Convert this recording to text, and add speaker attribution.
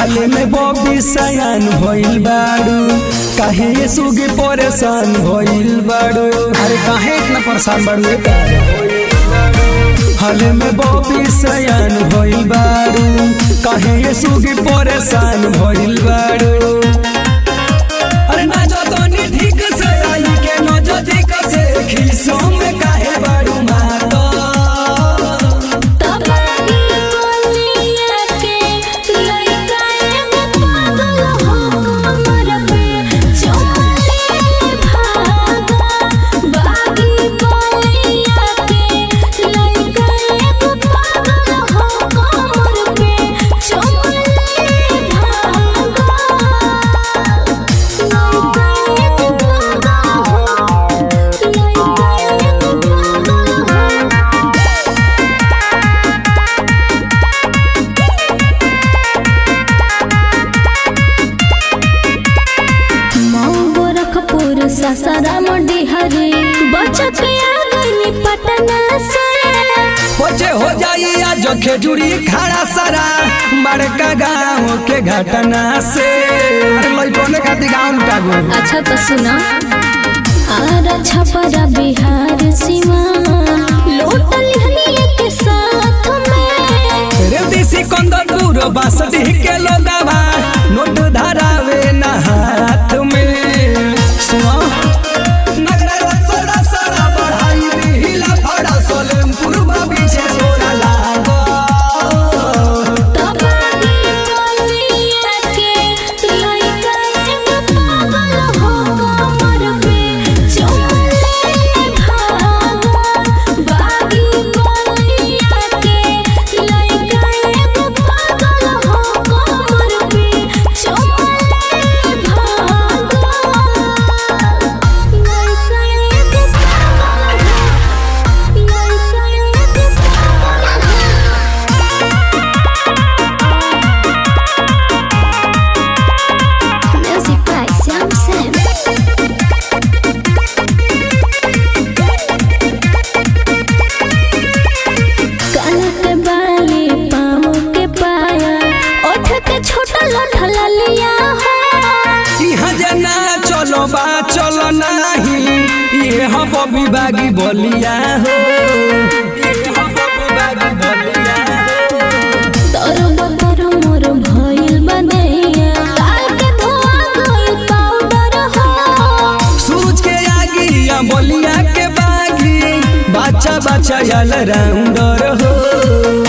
Speaker 1: हाल में बॉबी सयान भइल बाड़ू काहे ये सुगी परेशान भइल बाड़ू
Speaker 2: अरे काहे इतना परेशान बाड़ू ए
Speaker 1: हाल में बॉबी सयान भइल बाड़ू काहे ये सुगी परेशान भइल बाड़ू अरे ना जो तनी ठीक से आई के न जो ठीक से खिसो में काहे बाड़ू माता
Speaker 3: तबाही बोलिया के लइका एगो पागल हो कमर पे चोले भागा बागी बोलिया के लइका एगो पागल हो कमर पे चोले भागा लइका एगो पागल हो लइका एगो पागल हो गोरखपुर ससाराम डिहरी बचत आ गई पटना से
Speaker 1: बचे हो जाई आज खेजूरी खाड़ा सारा बड़का गाँव के घटना से
Speaker 2: अरे लइकने खातिर गाँव लुटा गो
Speaker 3: अच्छा तो सुना आरा छपरा बिहार सीमा लोटल हनिए के साथ में
Speaker 1: रे देसी कंदरपुर बासठी के लोगावा नोट धरावे ना हाथ में सुनो नगरा रसड़ा सड़ा बढ़ाई दिहिला फड़ा सोलेमपुर पीछे छोरा लागो
Speaker 3: तबाही बोलिया के लइका एगो पागल हो कमर पे चोले भागा बागी बोलिया के लइका एगो पागल हो कमर पे चोले भागा लइका एगो पागल हो लइका एगो पागल हो Music by Sam Sam. काला के बाली पाँव के पाया ओठ के छोटा लठला लिया हो
Speaker 1: इहाँ जना चलो बा चलो नाही ये हो बबी बागी बोलिया हो ये हो बबी बागी बोलिया हो
Speaker 3: तोर बतर मोर भइल बदैया काल के धोआ गइल पाउडर हो
Speaker 1: सूरज के आगी या बोलिया के बागी बच्चा बच्चा यल राउंडर हो